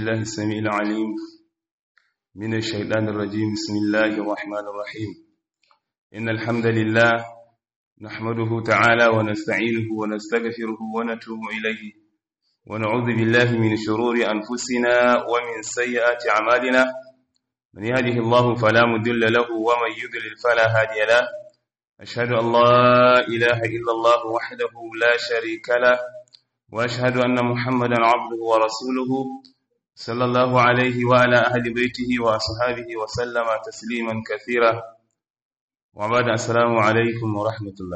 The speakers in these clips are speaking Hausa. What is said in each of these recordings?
بالله السميع العليم من الشيطان الرجيم بسم الله الرحمن الرحيم إن الحمد لله نحمده تعالى ونستعينه ونستغفره ونتوب إليه ونعوذ بالله من شرور أنفسنا ومن سيئات أعمالنا من يهده الله فلا مضل له ومن يضلل فلا هادي له أشهد أن لا إله إلا الله وحده لا شريك له وأشهد أن محمدا عبده ورسوله صلى الله عليه وعلى أهل بيته وأصحابه وسلم تسليما كثيرا وبعد السلام عليكم ورحمة الله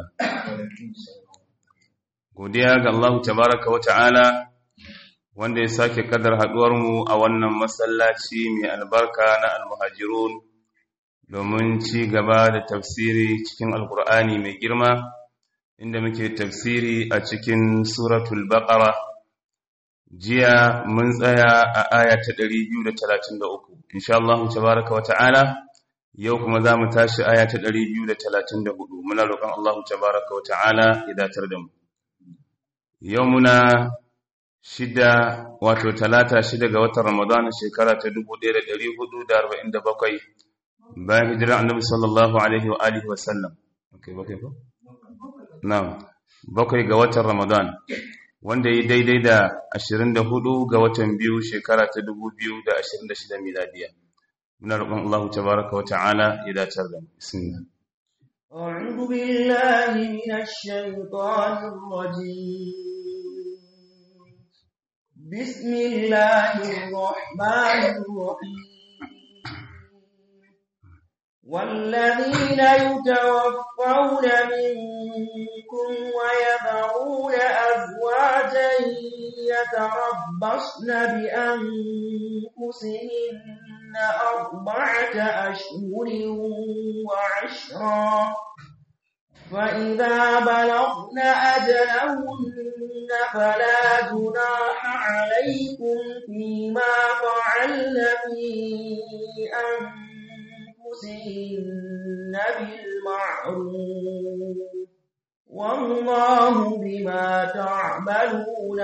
godiya ga Allah tabaraka wa ta'ala wanda ya sake kadar mu a wannan masallaci mai albarka na almuhajirun domin ci gaba da tafsiri cikin alkur'ani mai girma inda muke tafsiri a cikin suratul baqara jiya mun tsaya a aya ta 233 insha Allah tabaraka wa ta'ala yau kuma za mu tashi aya ta 234 muna roƙon Allah tabaraka wa ta'ala ya datar da mu yau muna shida wato talata shida ga watan Ramadan shekara ta 1447 bayan hijirar annabi sallallahu alaihi wa alihi wa sallam okay bakai ko na'am bakwai ga watan Ramadan wanda yi daidai da 24 ga watan biyu shekara ta 2026 miladiya muna roƙon Allah tabaraka wa ta'ala ya dace da mu bismillah أعوذ بالله من الشيطان الرجيم بسم الله الرحمن الرحيم والذين يتوفون منكم ويذرون أزواجا يتربصن بأنفسهن أربعة أشهر وعشرا فإذا بلغن أجلهن فلا جناح عليكم فيما فعلن في أنفسهن بالمعروف والله بما تعملون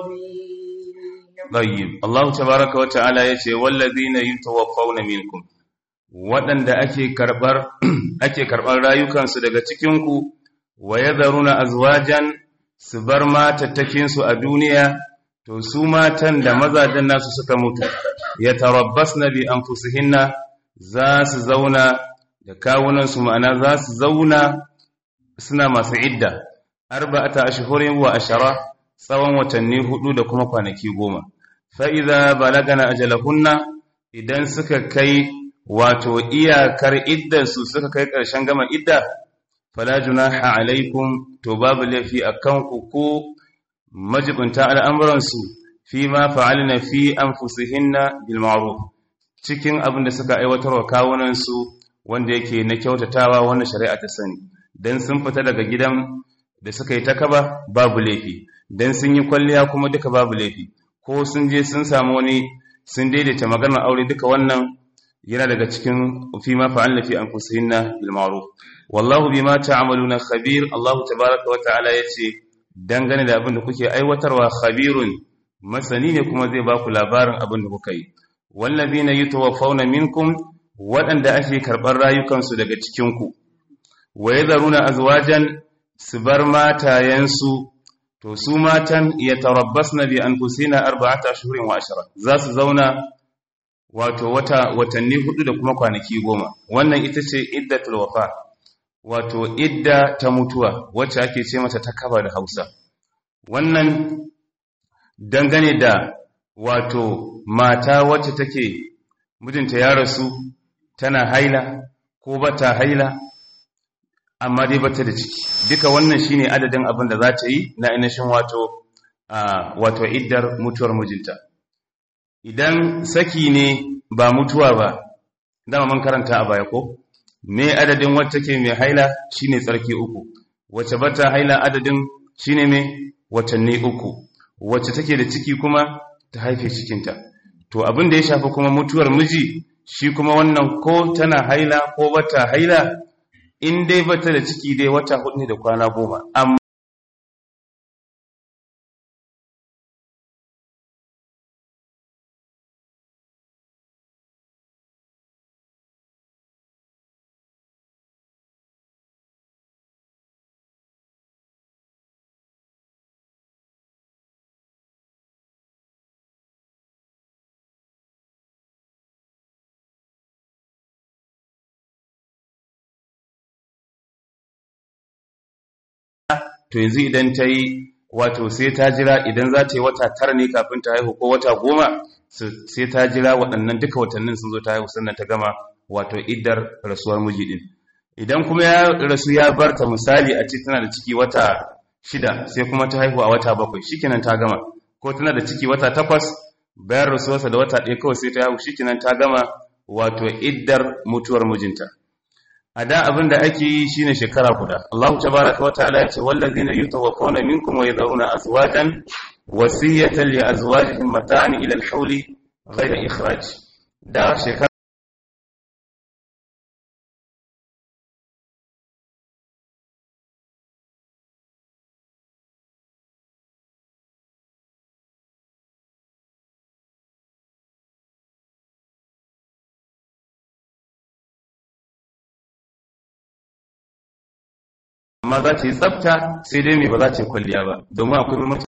خبير طيب الله تبارك وتعالى يتي والذين يتوفون منكم waɗanda ake karɓar ake karɓar rayukansu daga cikinku wa yadharuna azwajan su bar matattakinsu a duniya to su matan da mazajen nasu suka mutu yatarabbasna bi anfusihinna za su zauna da kawunansu ma'ana za su zauna suna masu idda arba'ata ashhurin wa ashara tsawon watanni hudu da kuma kwanaki goma fa idza balagana ajalahunna idan suka kai wato iyakar iddarsu suka kai ƙarshen gama idda fala junaha alaikum to babu laifi akan ku ko majibunta al'amuransu fi ma fa'alna fi anfusihinna bil ma'ruf cikin abin da suka aiwatar wa kawunansu wanda yake na kyautatawa wanda shari'a ta sani dan sun fita daga gidan da suka yi takaba babu laifi dan sun yi kwalliya kuma duka babu laifi ko sun je sun samu wani sun daidaita maganar aure duka wannan yana daga cikin fi ma fa'alna fi anfusihinna bil ma'ruf wallahu bima ta'maluna khabir Allah tabaaraka wa ta'ala yace dangane da abin da kuke aiwatarwa khabirun masani ne kuma zai baku labarin abin da kuka yi wallazina yatawaffawna minkum waɗanda ake karɓar rayukansu daga cikin ku wa yadharuna azwajan su bar matayensu to su matan yatarabbasna bi anfusina arba'ata ashhurin wa ashara za su zauna wato wata watanni hudu da kuma kwanaki goma wannan ita ce iddatul wafa wato idda ta mutuwa wacce ake ce mata ta kaba da Hausa wannan dangane da wato mata wacce take mijinta ya rasu tana haila ko bata haila amma dai bata da ciki duka wannan shine adadin abin da za ta yi na ainihin wato wato iddar mutuwar mijinta idan saki ne ba mutuwa ba dama mun karanta a baya ko me adadin wacce take mai haila shine tsarki uku wacce bata haila adadin shine mai watanni uku wacce take da ciki kuma ta haife cikinta to abin da ya shafi kuma mutuwar miji shi kuma wannan ko tana haila ko bata haila in dai bata da ciki dai wata hudu ne da kwana goma amma to yanzu idan ta yi wato sai ta jira idan za ta yi wata tara ne kafin ta haihu ko wata goma sai ta jira waɗannan duka watannin sun zo ta haihu sannan ta gama wato iddar rasuwar miji din idan kuma ya rasu ya bar ta misali a ce tana da ciki wata shida sai kuma ta haihu a wata bakwai shikenan ta gama ko tana da ciki wata takwas bayan rasuwarsa da wata ɗaya kawai sai ta haihu shikenan ta gama wato iddar mutuwar mijinta a da abin da ake yi shine shekara guda Allahu tabaraka wata'ala ya ce wallazina yutawaffawna minkum wa yadhuruna azwajan wasiyatan li azwajihim mata'an ila al-hawli ghayra ikhraj da shekara amma za ta yi tsafta sai dai mai ba za ta yi kwalliya ba domin akwai mutum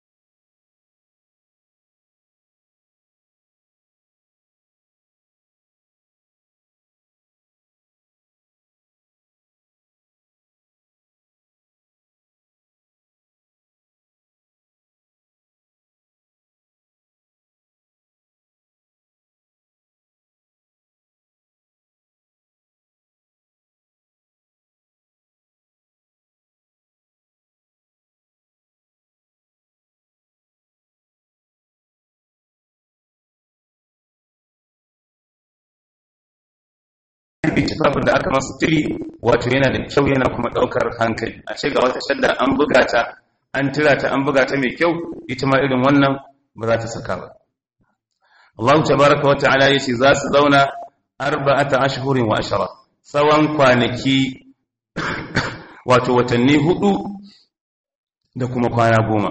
tufafin da aka masu tiri wato yana da kyau yana kuma ɗaukar hankali a ce ga wata shadda an buga ta an tira ta an buga ta mai kyau ita ma irin wannan ba za ta saka ba Allah tabaraka wa ta'ala yace za su zauna arba'ata ashhurin wa ashara tsawon kwanaki wato watanni hudu da kuma kwana goma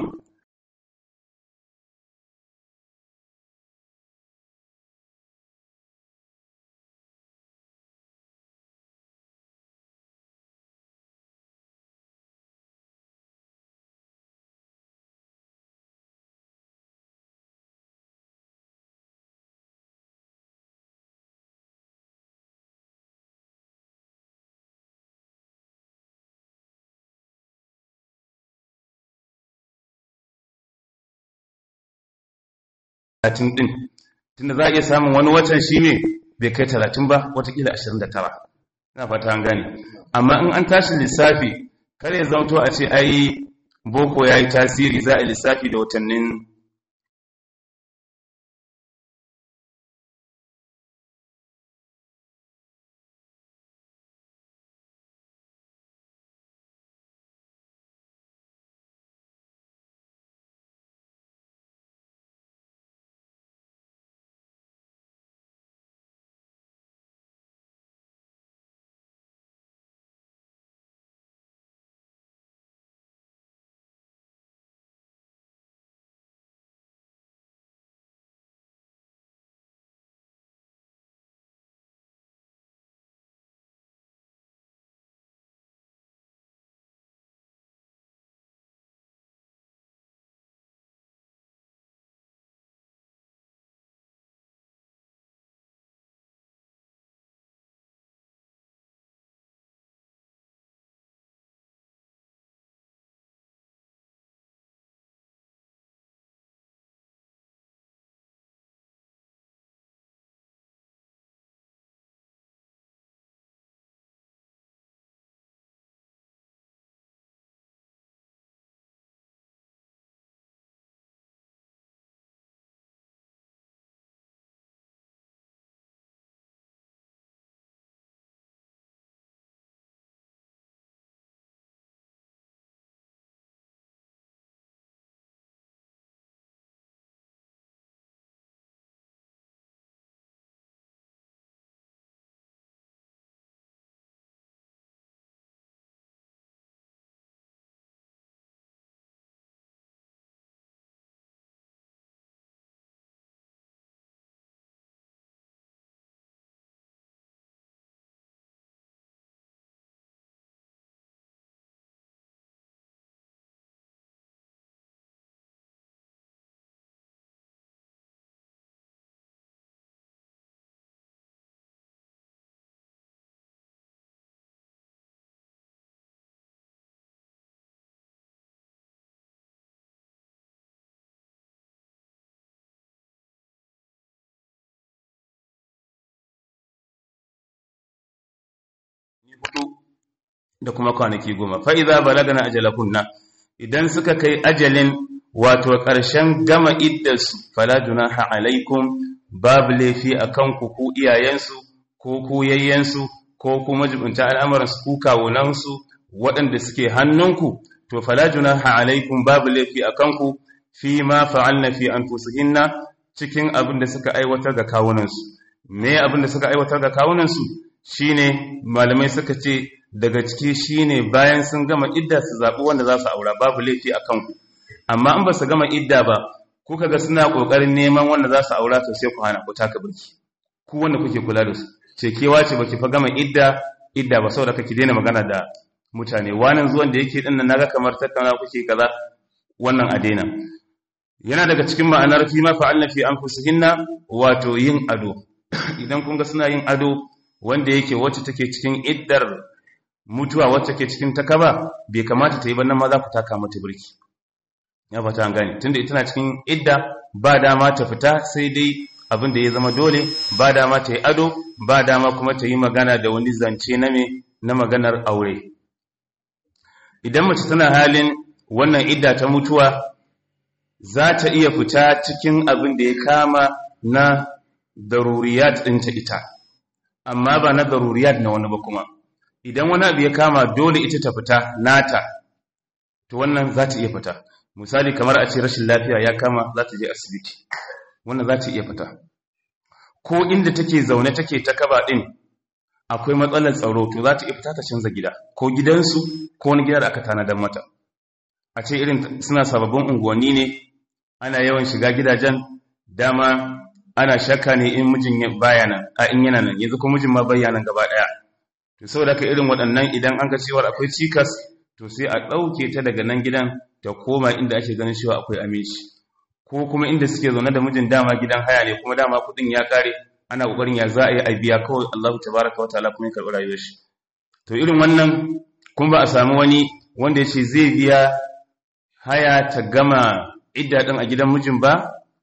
talatin ɗin tunda za a iya samun wani watan shi ne bai kai talatin ba watakila ashirin da tara ina fata an gane amma in an tashi lissafi kar ya zamto a ce ai boko ya yi tasiri za a lissafi da watannin hudu da kuma kwanaki goma fa idza balagana ajalakunna idan suka kai ajalin wato ƙarshen gama iddarsu fala junaha alaikum babu laifi akan ku ku iyayensu ko ku yayyensu ko ku majibunta al'amuransu ku kawunansu waɗanda suke hannunku to fala junaha alaikum babu laifi akan ku fi ma fa'alna fi anfusihinna cikin abin da suka aiwatar ga kawunansu me abin da suka aiwatar ga kawunansu shine malamai suka ce daga ciki shine bayan sun gama idda su zaɓi wanda za su aura babu laifi a kanku amma in ba su gama idda ba kuka ga suna ƙoƙarin neman wanda za su aura to sai ku hana ku taka birki ku wanda kuke kula da su ce kewa ce baki fa gama idda idda ba saboda kake daina magana da mutane wannan zuwan da yake din nan naga kamar tattauna kuke kaza wannan a daina yana daga cikin ma'anar fi ma fa'alna fi anfusihinna wato yin ado idan kun ga suna yin ado wanda yake wacce take cikin iddar mutuwa wacce take cikin takaba bai kamata ta yi bannan ma za ku taka mata birki ya fata an gane tunda ita na cikin idda ba dama ta fita sai dai abin da ya zama dole ba dama ta yi ado ba dama kuma ta yi magana da wani zance na me na maganar aure idan mace tana halin wannan idda ta mutuwa za ta iya fita cikin abin da ya kama na daruriyat ɗinta ita amma ba na daruriyat na wani ba kuma idan wani abu ya kama dole ita ta fita nata to wannan za ta iya fita misali kamar a ce rashin lafiya ya kama za ta je asibiti wannan za ta iya fita ko inda take zaune take ta kaba ɗin akwai matsalar tsaro to za ta iya fita ta canza gida ko gidansu ko wani gida da aka tanadar mata a ce irin suna sababbin unguwanni ne ana yawan shiga gidajen dama ana shakka ne in mijin baya nan a in yana nan yanzu ko mijin ma bayyana gaba daya to saboda ka irin waɗannan idan an ga cewa akwai cikas to sai a ɗauke ta daga nan gidan ta koma inda ake ganin cewa akwai aminci ko kuma inda suke zaune da mijin dama gidan haya ne kuma dama kuɗin ya kare ana ƙoƙarin ya za a yi a biya kawai Allahu tabaraka wa ta'ala kuma ya karɓi rayuwar shi to irin wannan kuma ba a samu wani wanda ya ce zai biya haya ta gama idda ɗin a gidan mijin ba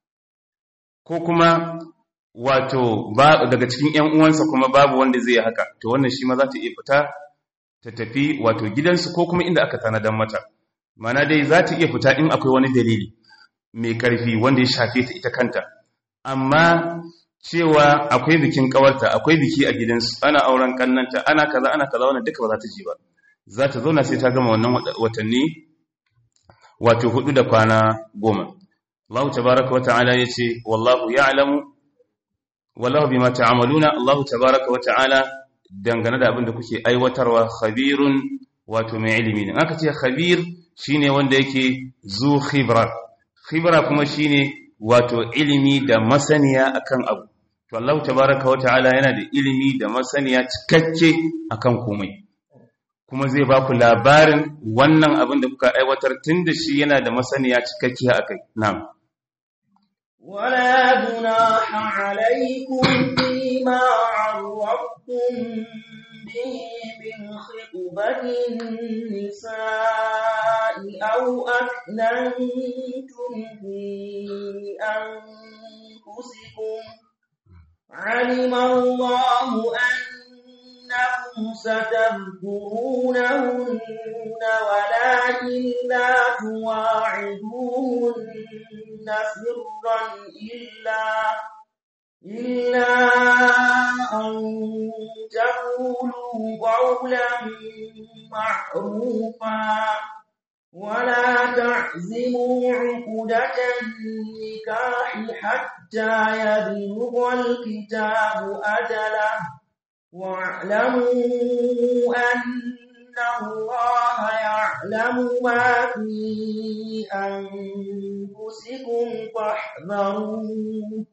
ko kuma wato ba daga cikin ƴan uwansa kuma babu wanda zai yi haka to wannan shi ma za ta iya fita ta tafi wato gidansu ko kuma inda aka tanadan mata mana dai za ta iya fita in akwai wani dalili mai ƙarfi wanda ya shafe ta ita kanta amma cewa akwai bikin ƙawarta akwai biki a gidansu ana auren kannanta ana kaza ana kaza wannan duka ba za ta ji ba za ta zauna sai ta gama wannan watanni wato hudu da kwana goma Allah tabaraka wata'ala yace wallahu ya'lamu wallahu bima ta'maluna Allah tabaraka wata'ala dangane da abin da kuke aiwatarwa khabirun wato mai ilimi ne aka ce khabir shine wanda yake zu khibra khibra kuma shine wato ilimi da masaniya akan abu to Allah tabaraka wata'ala yana da ilimi da masaniya cikakke akan komai kuma zai ba ku labarin wannan abin da kuka aiwatar tun da shi yana da masaniya cikakkiya a kai. Na'am. ولا جناح عليكم فيما عرضتم به من خطبة النساء أو أكننتم في أنفسكم علم الله أن إنكم ستذكرونهن ولكن لا تواعدوهن سرا إلا إلا أن تقولوا قولا معروفا ولا تعزموا عقدة النكاح حتى يبلغ الكتاب أجله واعلموا أن الله يعلم ما في أنفسكم فاحذروه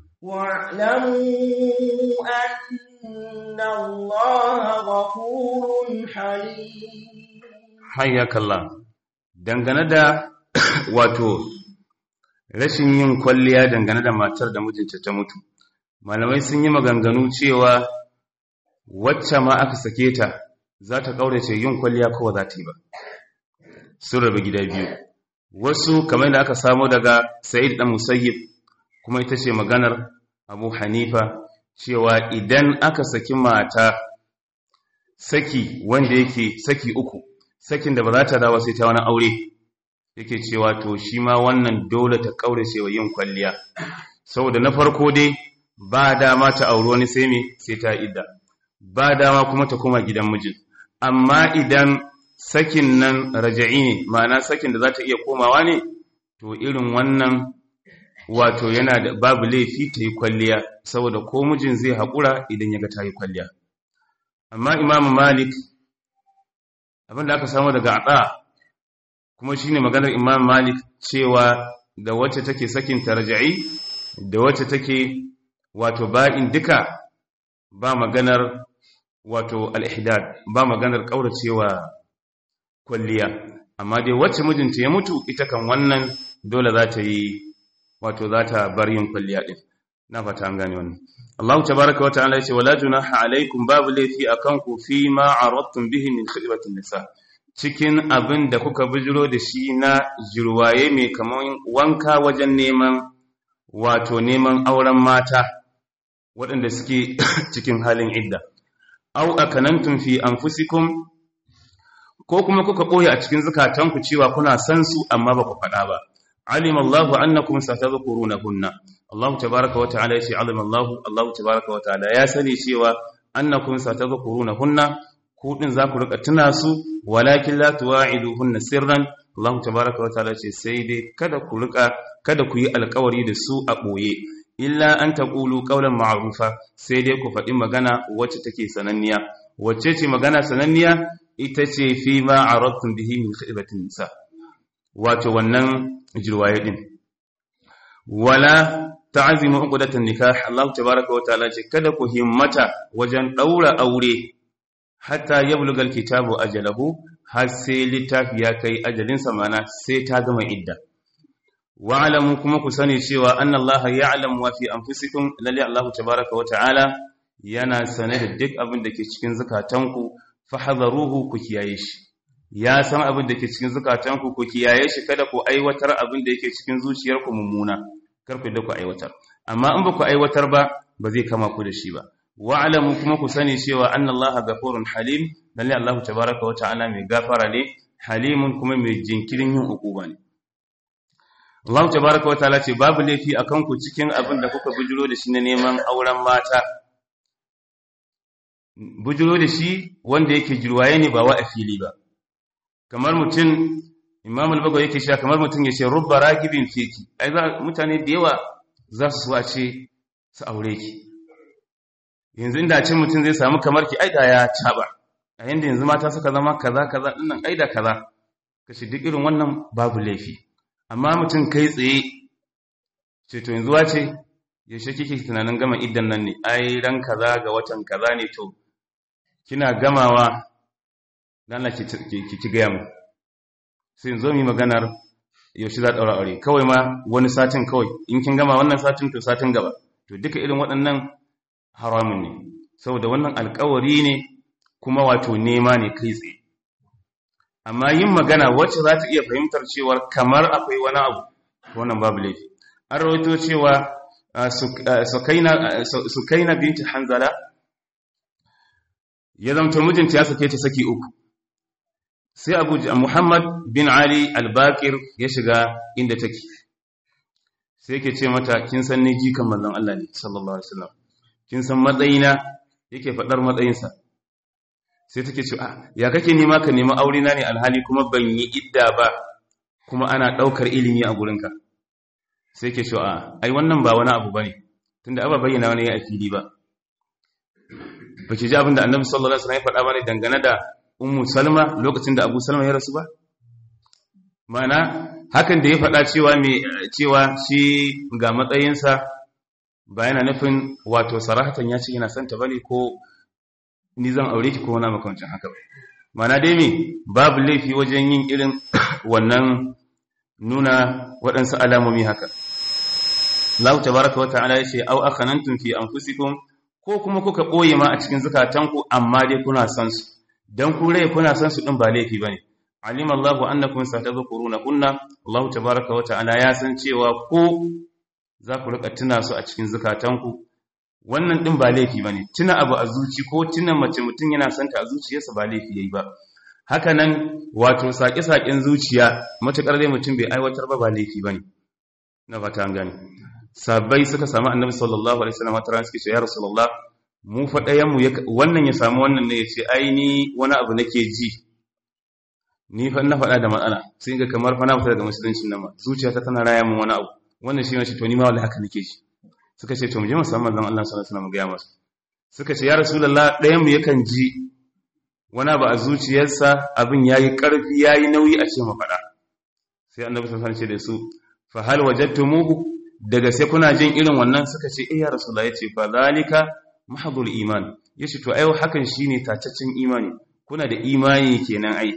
واعلموا أن الله غفور حليم حياك الله dangane da wato rashin yin kwalliya dangane da matar da mijinta ta mutu malamai sun yi maganganu cewa wacce ma aka sake ta za ta ƙaurace yin kwalliya kowa za ta yi ba sun rabu gida biyu wasu kamar da aka samu daga sa'id ɗan musayyib kuma ita ce maganar abu hanifa cewa idan aka saki mata saki wanda yake saki uku sakin da ba za ta dawo sai ta wani aure yake cewa to shi ma wannan dole ta kaurace wa yin kwalliya saboda na farko dai ba dama ta auri wani sai me sai ta idda ba dama kuma ta koma gidan mijin amma idan sakin nan raja'i ne ma'ana sakin da za ta iya komawa ne to irin wannan wato yana da babu laifi ta yi kwalliya saboda ko mijin zai haƙura idan ya ga ta yi kwalliya amma imamu malik abinda aka samu daga aɗa kuma shine maganar imam malik cewa da wacce take sakin tarja'i da wacce take wato ba'in duka ba maganar wato al-ihdad ba maganar kauracewa kwalliya amma dai wacce mijinta ya mutu ita kan wannan dole za ta yi wato za ta bar yin kwalliya din na fata an gane wannan Allah tabaaraka wa ta'ala yace wala junaha alaikum babu laifi akan ku fi ma aradtum bihi min khidmatin nisa cikin abin da kuka bijiro da shi na jirwaye mai kaman wanka wajen neman wato neman auren mata waɗanda suke cikin halin idda au akanantum fi anfusikum ko kuma kuka ɓoye a cikin zukatanku cewa kuna san su amma ba ku faɗa ba alim Allah annakum satadhkurunahunna Allah tabaaraka wa ta'ala yace alim Allah Allah tabaaraka wa ta'ala ya sani cewa annakum satadhkurunahunna ku din za ku rika tuna su walakin la tuwa'iduhunna sirran Allah tabaaraka wa ta'ala ce sai dai kada ku rika kada ku yi alƙawari da su a ɓoye illa an taqulu qawlan ma'rufa sai dai ku faɗi magana wacce take sananniya wacce ce magana sananniya ita ce fi ma aradtum bihi min khidmatin nisa wato wannan jirwaye din wala ta'zimu uqdatan nikah Allah tabaaraka wa ta'ala ce kada ku himmata wajen daura aure hatta yabluga alkitabu ajalahu har sai littafi ya kai ajalin sa mana sai ta gama idda wa alamu kuma ku sani cewa anna Allah ya'lamu wa fi anfusikum lalli Allah tabaaraka wa ta'ala yana sane da duk abin da ke cikin zakatanku fahadharuhu ku kiyaye shi ya san abin da ke cikin zukatanku ku kiyaye shi kada ku aiwatar abin da yake cikin zuciyarku mummuna kar ku da ku aiwatar amma in ba ku aiwatar ba ba zai kama ku da shi ba wa'lamu kuma ku sani cewa annallaha ghafurun halim lalle Allah tabaaraka wa ta'ala mai gafara ne halimun kuma mai jinkirin yin ukuba ne Allah tabaaraka wa ta'ala ce babu laifi akan ku cikin abin da kuka bujiro da shi na neman auren mata bujiro da shi wanda yake jirwaye ne ba wa a fili ba kamar mutum imam al-bago yake sha kamar mutum ya ce rubba ragibin fiki ai za mutane da yawa za su suwa ce su aure ki yanzu inda cin mutum zai samu kamar ki aida ya taba a yanda yanzu mata suka zama kaza kaza dinnan aida kaza kashi duk irin wannan babu laifi amma mutum kai tsaye ce to yanzu wace yaushe kike tunanin gama iddan nan ne ai ran kaza ga watan kaza ne to kina gamawa dan Allah ki ki gaya mu sai zo mu maganar yaushe za daura aure kawai ma wani satin kawai in kin gama wannan satin to satin gaba to duka irin waɗannan haramun ne saboda wannan alƙawari ne kuma wato nema ne kai tsaye amma yin magana wacce za ta iya fahimtar cewa kamar akwai wani abu wannan babu laifi an rawaito cewa sukaina binti hanzala ya zamta mijinta ya sake ta saki uku sai abu muhammad bin ali albakir ya shiga inda take sai ke ce mata kin san ni jikan manzon Allah ne sallallahu alaihi wasallam kin san matsayina yake faɗar matsayinsa sai take ce ya kake nema ka nemi aure na ne alhali kuma ban yi idda ba kuma ana ɗaukar ilimi a gurinka sai ke ce a ai wannan ba wani abu bane tunda aba bayyana wani ya fili ba ba ki ji abin da annabi sallallahu alaihi wasallam ya faɗa bane dangane da ummu salma lokacin da abu salma ya rasu ba mana hakan da ya faɗa cewa me cewa shi ga matsayinsa ba yana nufin wato sarahatan ya ce yana son ta bane ko ni zan aure ki ko wani makamancin haka ba mana dai me babu laifi wajen yin irin wannan nuna waɗansu alamomi haka Allah tabaraka wa ta'ala ya ce au akhanantum fi anfusikum ko kuma kuka ɓoye ma a cikin zukatanku amma dai kuna san su dan ku rai kuna san su din ba laifi bane alim Allah annakum satadhkuruna kunna Allah tabaaraka wa ta'ala ya san cewa ko za ku rika tuna su a cikin zukatanku wannan din ba laifi bane tuna abu a zuci ko tuna mace mutum yana santa a zuciyarsa ba laifi yayi ba haka nan wato saƙe-saƙen zuciya matuƙar dai mutum bai aiwatar ba ba laifi bane na fata an gane sabbai suka samu annabi sallallahu alaihi wasallam wata ran suke ce ya rasulullah mu fa ɗayan mu wannan ya samu wannan ne ya ce ai ni wani abu nake ji ni fa na faɗa da matsala sai ga kamar fa na fita daga musulunci nan ma zuciyata tana raya min wani abu wannan shi ne ce to ni ma wallahi haka nake ji suka ce to mu je mu samu manzon Allah sallallahu alaihi wasallam ga masa suka ce ya rasulullah ɗayan mu yakan ji wani abu a zuciyarsa abin yayi ƙarfi yayi nauyi a ce mu faɗa sai annabi sallallahu alaihi wasallam ce da su fa hal wajadtumuhu daga sai kuna jin irin wannan suka ce eh ya rasulullah yace fa zalika mahdhul iman yace to ai hakan shine tacaccen imani kuna da imani kenan ai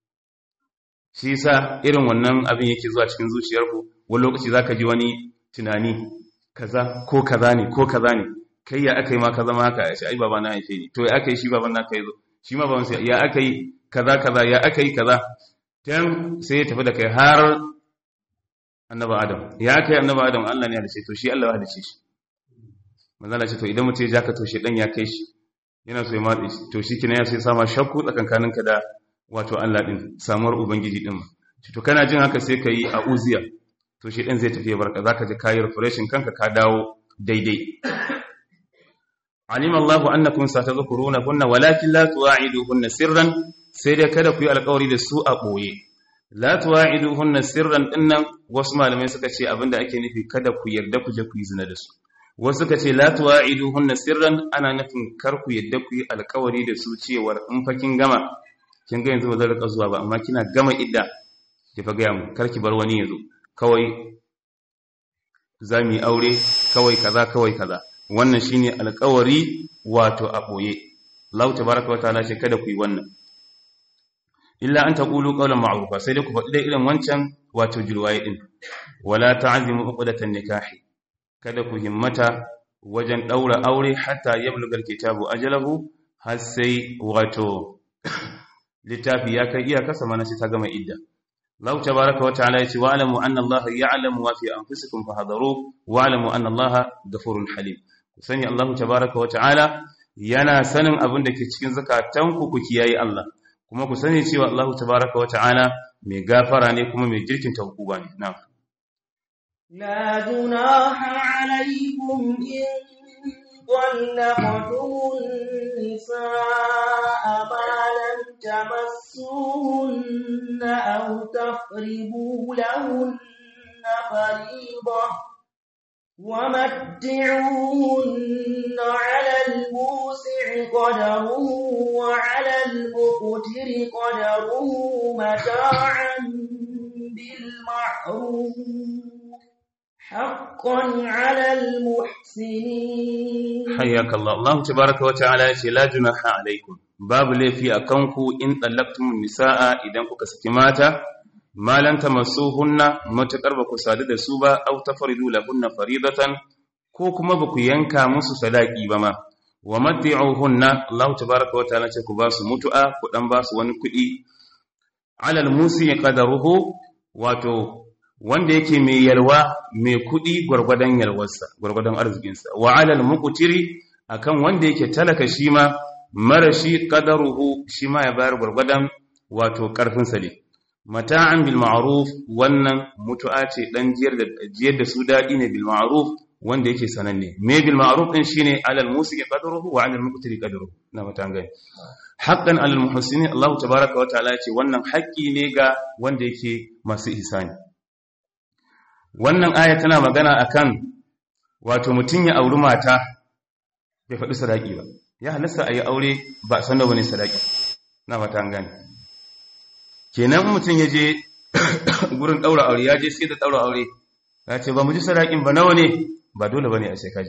shi yasa irin wannan abin yake zuwa cikin zuciyarku wani lokaci zaka ji wani tunani kaza ko kaza ne ko kaza ne kai ya akai ma ka zama haka ya ce ai baba na haife ni to ya akai shi baban naka yazo shi ma baban sai ya akai kaza kaza ya akai kaza tan sai ya tafi da kai har annaba adam ya akai annaba adam Allah ne ya halice to shi Allah ya halice shi manzo Allah ce to idan mutum ya jaka to shi dan ya kai shi yana so ya matse shi to shi kina ya sai sama shakku tsakankaninka da wato Allah din samuwar ubangiji din to kana jin haka sai kai a uziya to shi din zai tafi ya barka zaka ji kayi refreshing kanka ka dawo daidai alima Allahu annakum satadhkuruna kunna walakin la tuwa'iduhunna sirran sai dai kada ku yi alƙawari da su a boye la tuwa'iduhunna sirran dinnan wasu malamai suka ce abinda ake nufi kada ku yarda ku je ku yi zina da su wasu suka ce la tuwa'iduhunna sirran ana nufin kar ku yarda ku yi alƙawari da su cewar in fa kin gama kin ga yanzu ba zan rika zuwa ba amma kina gama idda ki fa ga mu kar ki bar wani yazo kawai za mu yi aure kawai kaza kawai kaza wannan shine alƙawari wato a boye Allah tabaraka wa ta'ala ce kada ku yi wannan illa an taqulu qawlan ma'rufa sai dai ku faɗi dai irin wancan wato jirwaye din wala ta'zimu uqdatan nikahi kada ku himmata wajen daura aure hatta yablugal kitabu ajalahu har sai wato littafi ya kai iyaka mana sai ta gama idda Allah tabaraka wa ta'ala yace wa alamu anna Allah ya'lamu ma fi anfusikum fahadharu wa alamu anna Allah ghafurun halim sani Allah tabaraka wa ta'ala yana sanin abin da ke cikin zakatanku ku kiyaye Allah kuma ku sani cewa Allah tabaraka wa ta'ala mai gafara ne kuma mai jirkin hukuma ne na'am لا جناح عليكم إن طلقتم النساء ما لم تمسوهن أو تفرضوا لهن فريضة ومتعوهن على الموسع قدره وعلى المقتر قدره متاعا بالمعروف حقا على المحسنين حياك الله الله تبارك وتعالى لا جناح عليكم باب لي في أكنكو إن طلقتم النساء إذا كنت سكماتا ما لن تمسوهن متقرب كسادة سوبا أو تفردوا لهن فريضة ko kuma ba ku yanka musu sadaki ba ma wa matti'uhunna Allah tabaaraka wa ta'ala ce ku ba su mutu'a ku dan ba su wani kuɗi alal musi qadaruhu wato wanda yake mai yalwa mai kuɗi gwargwadon yalwarsa gwargwadon arzikinsa wa alal muqtiri akan wanda yake talaka shi ma marashi qadaruhu shi ma ya bayar gwargwadon wato karfin sa ne mata'an bil ma'ruf wannan mutu'a ce dan jiyar da jiyar da su dadi ne bil ma'ruf wanda yake sananne me bil ma'ruf din shine alal musiki qadruhu wa alal muqtiri qadruhu na matan gani haqqan alal muhsinin Allah tabaaraka wa ta'ala ce wannan haƙƙi ne ga wanda yake masu ihsani wannan aya tana magana akan wato mutun ya auri mata bai faɗi sadaki ba ya halasta ayi aure ba san da wani sadaki na matan gani kenan mutun ya je gurin daura aure ya je sai da daura aure ya ce ba mu ji sadakin ba nawa ne ba dole bane a sai kaji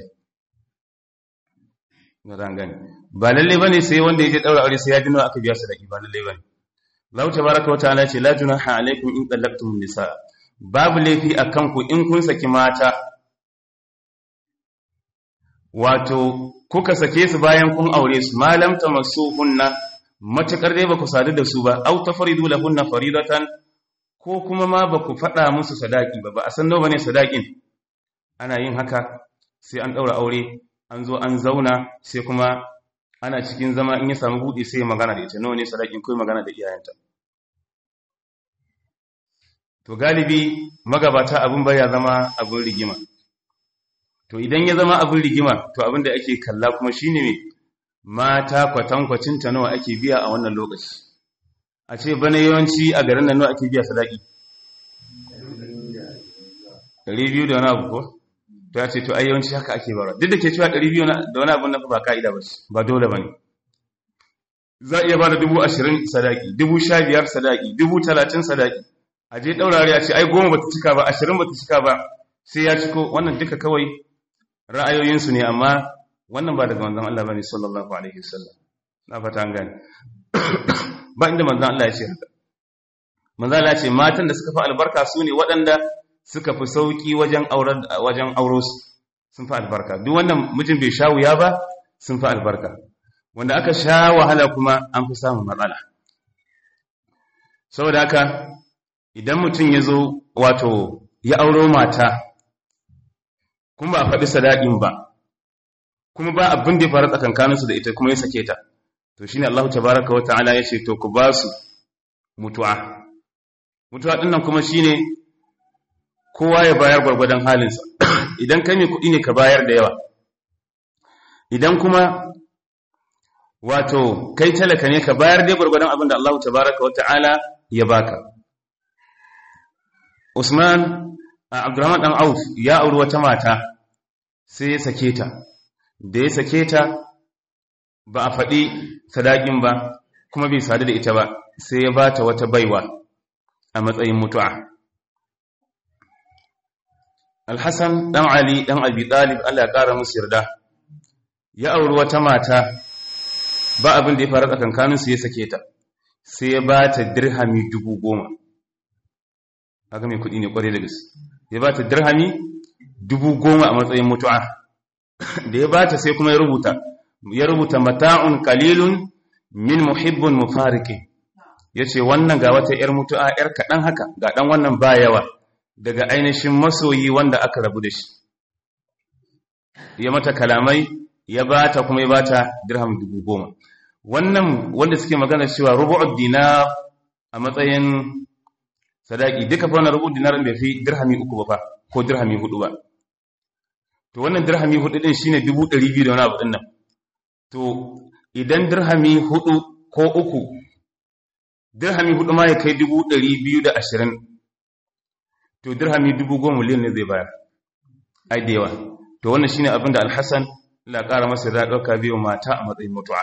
na gani ba lalle bane sai wanda yake daura aure sai ya dino aka biya sadaki ba lalle bane Allah tabaaraka wa ta'ala ce la junaha alaikum in talaqtum nisa babu laifi akan ku in kun saki mata wato kuka sake su bayan kun aure su malam tamassuhunna matakar dai ba ku sadu da su ba au tafridu lahunna faridatan ko kuma ma ba ku faɗa musu sadaki ba ba a san nawa ne sadakin ana yin haka sai an ɗaura aure an zo an zauna sai kuma ana cikin zama in ya samu buɗe sai ya magana da ita nawa ne sadakin kai magana da iyayenta to galibi magabata abin baya zama abin rigima to idan ya zama abin rigima to abin da ake kalla kuma shine me mata kwatankwacin ta nawa ake biya a wannan lokaci a ce bana yawanci a garin nan nawa ake biya sadaki 200 da wani abu ko to ya ce to ai yawanci haka ake bara duk da ke cewa 200 da wani abu na ba ka'ida ba ba dole bane za a iya ba da dubu ashirin sadaki dubu sha biyar sadaki dubu talatin sadaki a je ɗaurare a ce ai goma ba ta cika ba ashirin ba ta cika ba sai ya ciko wannan duka kawai ra'ayoyinsu ne amma wannan ba daga manzon Allah bane sallallahu alaihi wasallam na fata an gane ba inda manzon Allah ya ce haka manzon Allah ya ce matan da suka fi albarka su ne waɗanda suka fi sauki wajen auren wajen auro su sun fi albarka duk wannan mijin bai sha wuya ba sun fi albarka wanda aka sha wahala kuma an fi samun matsala saboda haka idan mutum ya zo wato ya auro mata kuma ba a faɗi sadaɗin ba kuma ba abin da ya faru tsakankaninsu da ita kuma ya sake ta to shine Allah tabaraka wa ta'ala ya ce to ku ba su mutu'a mutu'a ɗin nan kuma shine kowa ya bayar gwargwadon halinsa idan kai mai kuɗi ne ka bayar da yawa idan kuma wato kai talaka ne ka bayar dai gwargwadon abin da Allah tabaraka wa ta'ala ya baka Usman Abdurrahman dan Auf ya auri wata mata sai ya sake ta da ya sake ta ba a faɗi sadakin ba kuma bai sadu da ita ba sai ya bata wata baiwa a matsayin mutu'a Al-Hassan dan Ali dan Abi Talib Allah ya kara musu yarda ya auri wata mata ba abin da ya faru tsakankanin su ya sake ta sai ya bata dirhami dubu goma haka mai kuɗi ne kwarai da gaske ya bata dirhami dubu goma a matsayin mutu'a da ya bata sai kuma ya rubuta ya rubuta mata'un qalilun min muhibbun mufariqin yace wannan ga wata yar mutu'a yar kadan haka ga dan wannan ba yawa daga ainihin masoyi wanda aka rabu da shi ya mata kalamai ya bata kuma ya bata dirham dubu goma wannan wanda suke magana cewa rubu'ud dinar a matsayin sadaki duka fa wannan rubu'ud dinar bai fi dirhami uku ba fa ko dirhami hudu ba to wannan dirhami hudu din shine 200 da wani abu din nan to idan dirhami hudu ko uku dirhami hudu ma ya kai 220 to dirhami 10,000 miliyan ne zai bayar ai da yawa to wannan shine abin da alhassan la ƙara masa da ɗauka biyu mata a matsayin mutu'a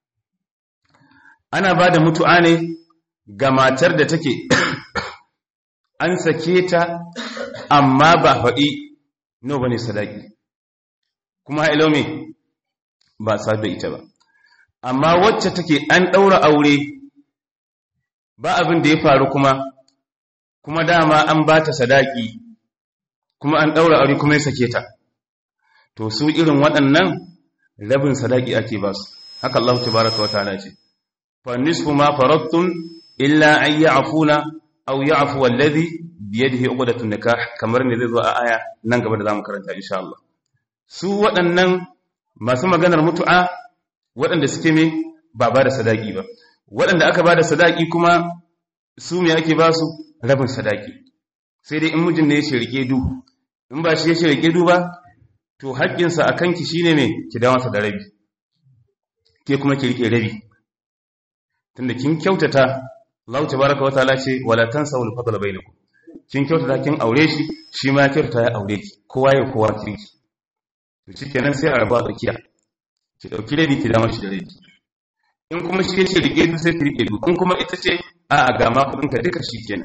ana ba da mutu'a ne ga matar da take an sake ta amma ba faɗi no bane sadaki kuma ilo me ba sa da ita ba amma wacce take an ɗaura aure ba abin da ya faru kuma kuma dama an ba ta sadaki kuma an ɗaura aure kuma ya sake ta to su irin waɗannan rabin sadaki ake ba su haka Allah tabaraka wa ta'ala ce fa nisfu ma faradtum illa an ya'funa aw ya'fu alladhi bi yadihi uqdatun nikah kamar ne zai zo a aya nan gaba da zamu karanta insha Allah su waɗannan masu maganar mutu'a waɗanda suke me ba ba da sadaki ba waɗanda aka ba da sadaki kuma su me ake ba su rabin sadaki sai dai in mijin ne ya ce rike du in ba shi ya ce rike du ba to haƙƙinsa a kanki shi ne mai ki dawo masa da rabi ke kuma ki rike rabi tunda kin kyautata Allah tabaraka wataala ce wala tansawul fadla bainakum kin kyautata kin aure shi shi ma kyautata ya aure ki kowa ya kowa kirki to shikenan sai a rabu a tsakiya ki dauki rabi ki dawo shi da rabi in kuma shi ce rike du sai ki rike du in kuma ita ce a a ga ma kudin ka duka shikenan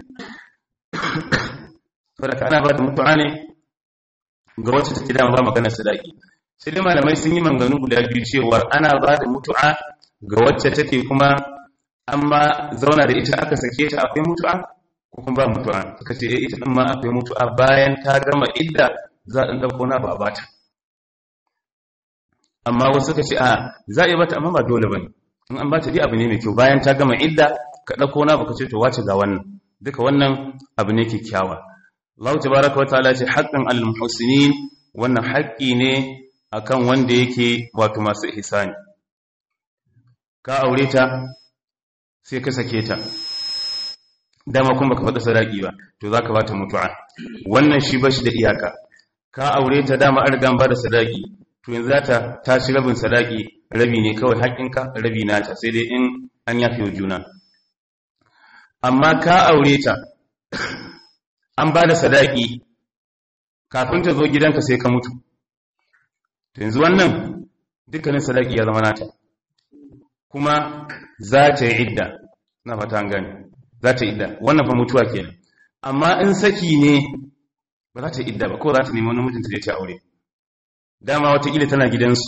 saboda kana ba da mutuwa ne ga wacce take da ba maganar sadaki sai dai malamai sun yi manganu guda biyu cewa ana ba da mutu'a ga wacce take kuma amma zauna da ita aka sake ta akwai mutu'a ko kuma ba mutu'a suka ce eh ita din ma akwai mutu'a bayan ta gama idda za a dauko na ba bata amma wasu suka ce a za a yi bata amma ba dole bane in an bata dai abu ne mai kyau bayan ta gama idda ka dauko na baka ce to wace ga wannan duka wannan abu ne kyakkyawa Allah tabaraka wataala ce haqqan al muhsinin wannan haƙƙi ne akan wanda yake wato masu ihsani ka aure ta sai ka sake ta dama kuma baka faɗa sadaki ba to zaka bata mutu'a wannan shi bashi da iyaka ka aure ta dama an riga ba da sadaki to yanzu zata ta ci rabin sadaki rabi ne kawai haƙinka rabi nata sai dai in an yafe wa juna amma ka aure ta an ba da sadaki kafin ta zo gidanka sai ka mutu to yanzu wannan dukkanin sadaki ya zama nata kuma za ta yi idda na fata an gani za ta yi idda wannan fa mutuwa kenan amma in saki ne ba za ta yi idda ba ko za ta nemi wani mutunta da ta aure dama watakila tana gidansu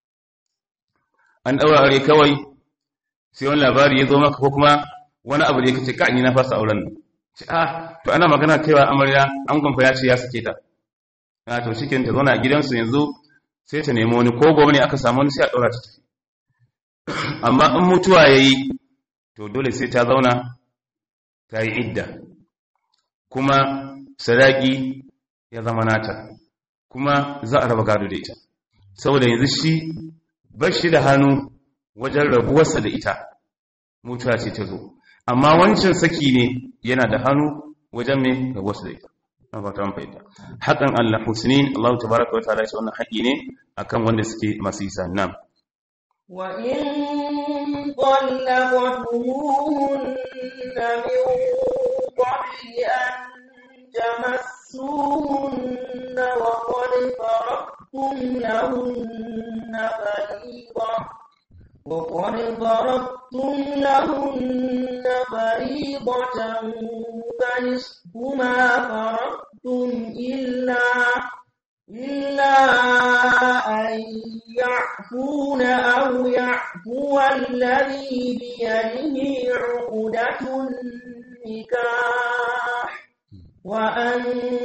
an ɗaura aure kawai sai wani labari ya zo maka ko kuma wani abu da ya kace ka ni na fasa auren nan ce ah to ana magana kaiwa amarya an gwamfa ya ce ya sake ta a to shikin ta zauna a gidansu yanzu sai ta nemi wani ko gobe ne aka samu wani sai a ɗaura ta tafi amma in mutuwa ya yi to dole sai ta zauna ta yi idda kuma sadaki ya zama nata kuma za a raba gado da ita saboda yanzu shi bar shi da hannu wajen rabuwarsa da ita mutuwa ce ta zo amma wancan saki ne yana da hannu wajen mai rabuwarsa da ita na fata mun fahimta haƙan Allah husnin Allah tabaraka wa ta'ala shi wannan haƙi ne akan wanda suke masu isa nam wa in طلقتموهن من قبل أن تمسوهن وقد فرضتم لهن فريضة وقد فرضتم لهن فريضة فنصف ما فرضتم إلا إلا أن يعفون أو يعفو الذي بيده عقدة النكاح وأن